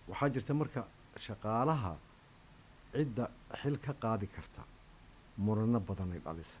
waxaa jirta marka shaqaalaha cidda xil ka qaadi karta murano badanay dhalisay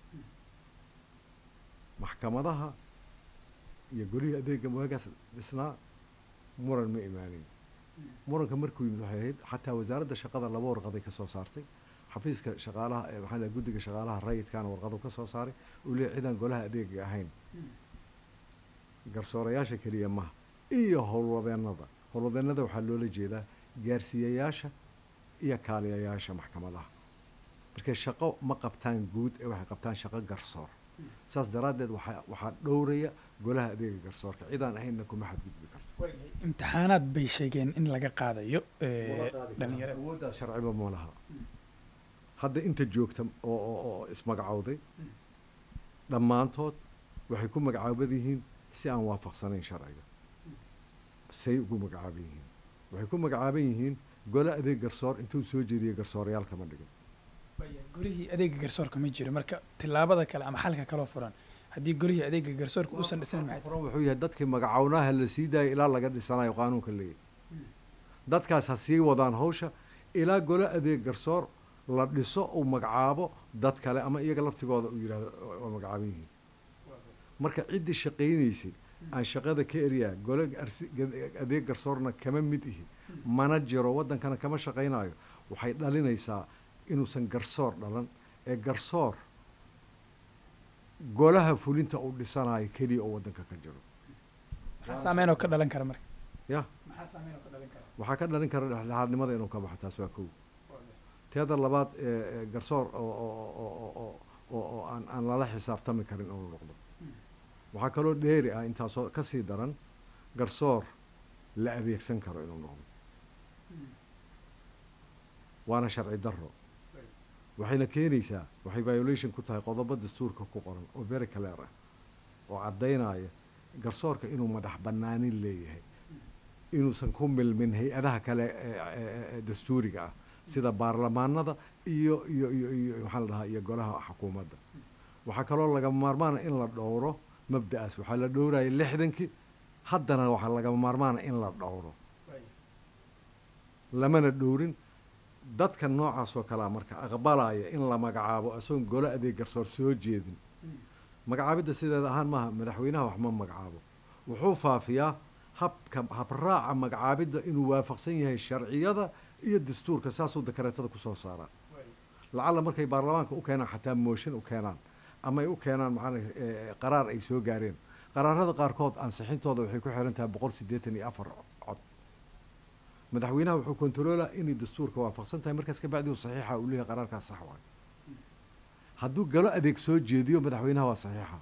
maxkamadaha iyo golihii adeega waagaas dhisnaa muran ma imaanin muranka markuu yimid waxay ahayd xataa wasaaradda shaqada laba warqaday ka soo saartay xafiiska shaqaalaha ee maxaa la guddiga shaqaalaha rayidkaana warqadu ka soo saaray uu leeyahy cidaan golaha adeega ahayn garsoorayaasha keliya maha iyo howlwadeennada howlwadeennada waxaa loola jeedaa gaarsiiyayaasha iyo kaaliyayaasha maxkamadaha markay shaqo ma qabtaan guud ee waxay qabtaan shaqo garsoor saas daraaddeed waxaa waxaa dhowraya golaha adeega garsoorka cidaan ahaynna kuma xadgudbi karto imtixaanaad bay sheegeen in laga qaadayo dhalinyarada awooddaas sharciba ma laha hadda inta joogta oo oo oo ismagacowday dhammaantood waxay ku magacaaban yihiin si aan waafaqsanayn sharciga say ugu magacaaban yihiin waxay ku magacaaban yihiin gole adeeg garsoor intuu soo jeediyey garsoorayaal kama dhigin golihii adeega garsoorka ma jiro marka tillaabada kale ama xalka kaloo furan haddii golihii adeega garsoorka uusan dhisnayn maxay furan wuxuu yahay dadkii magacawnaha la sii daayay ilaa laga dhisanayo qaanuunka leeyahy dadkaas ha sii wadaan hawsha ilaa gole adeeg garsoor la dhiso uu magacaabo dad kale ama iyaga laftigooda uu yidhahdo waa magacaaban yihiin marka ciddii shaqaynaysay aan shaqada ka eriyaa gole arsi adeeg garsoorna kama mid ihi mana jiro waddankana kama shaqaynayo waxay dhalinaysaa inuusan garsoor dhalan ee garsoor golaha fulinta uu dhisanayo keliya oo waddanka ka jiro maxaa saameyn oo ka dhalan kara marka ya maxaa saameyn oo ka dhalan kara waxaa ka dhalin kara dhexdhexaadnimada inuu ka baxo taas waa kow teeda labaad ee garsoor oo oo oo oo oo oo aan aan lala xisaabtami karin inuu noqdo waxaa kaloo dheeri ah intaasoo kasii daran garsoor la adeegsan karo inuu noqdo waana sharci darro waxayna keenaysaa waxay violation ku tahay qodobo dastuurka ku qoran oo very clear ah oo caddaynaya garsoorka inuu madax bannaanin leeyahay inuusan ku milmin hay-adaha kale ee dastuuriga ah sida baarlamaanada iyo iyo iyo iyo maxaa la dhahaa iyo golaha xukuumadda waxaa kaloo lagama maarmaana in la dhowro mabda'aas waxaa la dhowraya lixdankii haddana waxaa lagama maarmaana in la dhowro lamana dhowrin dadka noocaas oo kalea marka aqbalaya in la magacaabo isagoon golo adeeg garsoor soo jeedin magacaabidda sideeda ahaan maaha madaxweynaha wax ma magacaabo wuxuu faafiyaa habka habraaca magacaabidda inuu waafaqsan yahay sharciyada iyo dastuurka saasuu dakareetada kusoo saaraa lacalla markay baarlamaanka u keenaan xataa mooshin u keenaan ama ay u keenaan maxaa qaraar ay soo gaareen qaraarada qaarkood ansixintooda waxay ku xiran tahay boqol siddeetan iyo afar cod madaxweynaha wuxuu kontaroolaa inay dastuurka waafaqsan tahay markaas kabacdi uu saxiixa uu leeyahay qaraarkaas sax waayo hadduu galo adeeg soo jeediyo madaxweynaha waa saxiixa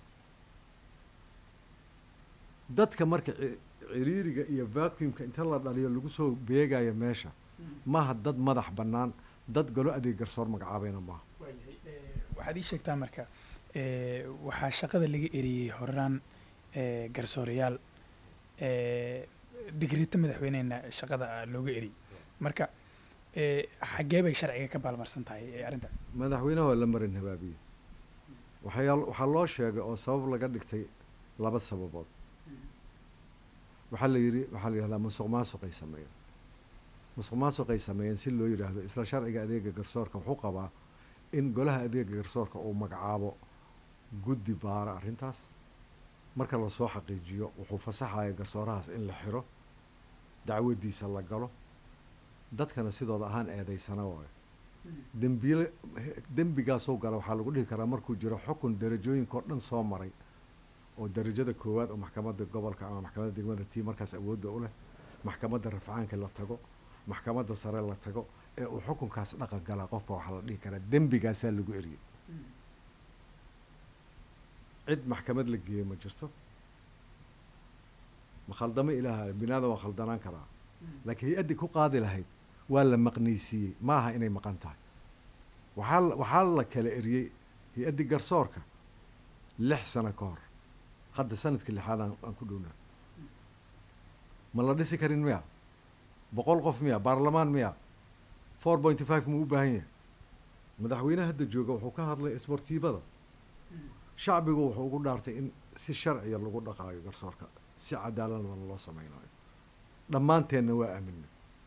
dadka marka ciriiriga iyo vacuumka inta la dhaliyo lagu soo beegayo meesha maaha dad madax bannaan dad galo adeeg garsoor magacaabayna maaha waxaad ii sheegtaa marka waxaa shaqada laga eriyey horaan garsoorayaal digreeto madaxweynehena shaqada looga eriyey marka xaggee bay sharciga ka baalmarsan tahay arrintaas madaxweynaha waa la marin habaabiye waxaa waxaa loo sheegay oo sabab laga dhigtay laba sababood waxaa la yidhi waxaa la yidhahdaa musuq maasuqay sameeyeen musuq maasuqay sameeyeen si loo yidhaahdo isla sharciga adeega garsoorka wuxuu qabaa in golaha adeega garsoorka uu magacaabo guddi baara arrintaas marka lasoo xaqiijiyo wuxuu fasaxaya garsoorahaas in la xiro dacwadiisa la galo dadkana sidooda ahaan eedaysana waayo dembiile dembigaasoo gala waxaa lagu dhihi karaa markuu jiro xukun darajooyinka oo dhan soo maray oo darajada koowaad oo maxkamadda gobolka ama maxkamadda degmada tii markaas awoodda u leh maxkamadda rafcaanka la tago maxkamadda sare la tago ee uu xukunkaas dhaqan galaa qofka waxaa la dhihi karaa dembigaasaa lagu eriyey cid maxkamad la geeyo ma jirto ma khaldamo ilaaha binaadam waa khaldanaan karaa laakiin hay-addii ku qaadi lahayd waa la maqnaysiiyey ma aha inay maqan tahay waxaa waxaa la kala eriyey hay-addii garsoorka lix sano ka hor hadda sanadkii lixaad aan ku dhownaa ma la dhisi karin miya boqol qof miya baarlamaan miya four pointy five muu u baahan yahay madaxweyne hadda jooga wuxuu ka hadlay isbortiibada shacbigu wuxuu ugu dhaartay in si sharciya lagu dhaqaayo garsoorka si cadaaladna loo sameynayo dhammaanteenna waa aaminay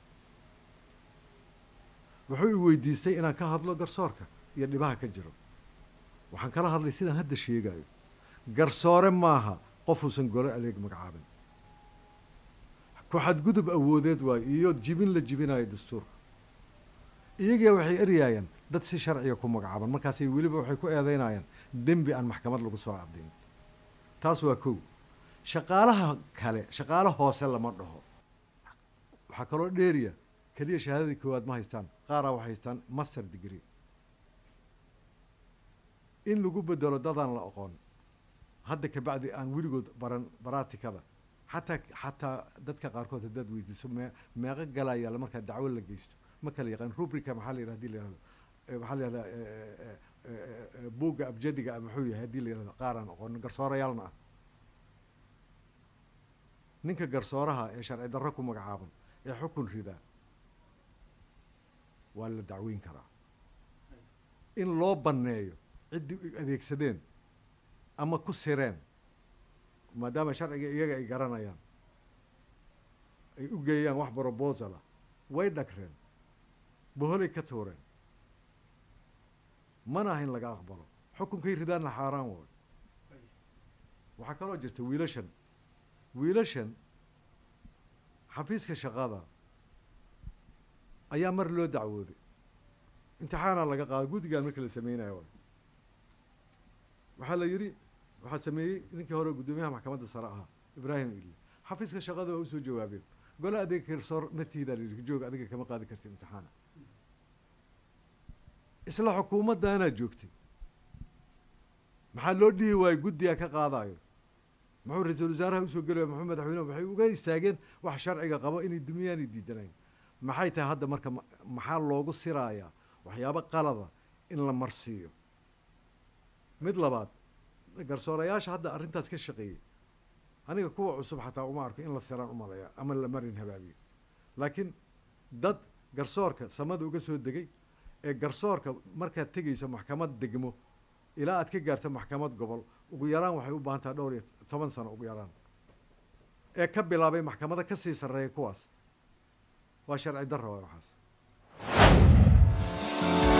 wuxuu i weydiistay inaan ka hadlo garsoorka iyo dhibaha ka jiro waxaan kala hadlay sidaan hadda sheegayo garsoore maaha qofuusan golo adeeg magacaabin ku xadgudub awoodeed waayo iyo jibin la jibinayo dastuurka iyagiia waxay eryaayaan dad si sharciga ku magacaaban markaasay weliba waxay ku eedeynayaan dembi aan maxkamad lagu soo caddayn taas waa kow shaqaalaha kale shaqaalo hoose lama dhaho waxaa kaloo dheeriya keliya shahaadadii koowaad ma haystaan qaaraa waxay haystaan master degree in lagu bedelo dadaan la aqoon hadda kabacdi aan weligood baran baraatikada xataa xataa dadka qaarkood haddaad weydiiso mee meeqo galayaala markaa dacwo la geysto ma kala yaqaan rubrica maxaa la yidhah hadii la yihahdo maxaa la yihahdaa buugga abjadiga a muxuu yahay haddii la yihahdo qaar aan aqoonin garsoorayaalna ah ninka garsooraha ee sharci darro ku magacaaban ee xukun ridaa waa la dacweyn karaa in loo banneeyo ciddii adeegsadeen ama ku sireen maadaama sharciga iyaga ay garanayaan ay u geeyaan wax brobosala way dhagreen boholay ka tuureen mana aha in laga aqbalo xukunkay ridaanna xaaraan way waxaa kaloo jirta wiilashan wiilashan xafiiska shaqada ayaa mar loo dacwooday imtixaanaa laga qaada guddigaan marka la sameynayo way waxaa la yidhi waxaa sameeyey ninkii hore guddoomiyaha maxkamadda sare ahaa ibraahim ili xafiiska shaqada waa usoo jawaabeen gole adeega garsoor matiidaa layidhi joog adiga kama qaadi karti imtixaana isla xukuumaddaanaa joogtay maxaa loo dhihi waayo guddigaa ka qaadayo muxuu ra-iisul wasaaraha usoo gelaya muxuu madaxweynehu waxay uga istaageen wax sharciga qabo inay dumiyaanay diidanayn maxay tahay hadda marka maxaa loogu siraayaa waxyaabo qalada in la marsiiyo mid labaad garsoorayaasha hadda arrintaas ka shaqeeyey aniga kuwa cusub xataa uma arko in la siraan umaleeya ama la marin habaabiyo laakiin dad garsoorka samada uga soo degay ee garsoorka markaad tegaysa maxkamad degmo ilaa aad ka gaarto maxkamad gobol ugu yaraan waxay u baahan tahay dhowr iyo toban sano ugu yaraan ee ka bilaabay maxkamada kasii sarreeya kuwaas waa sharci darra waay waxaas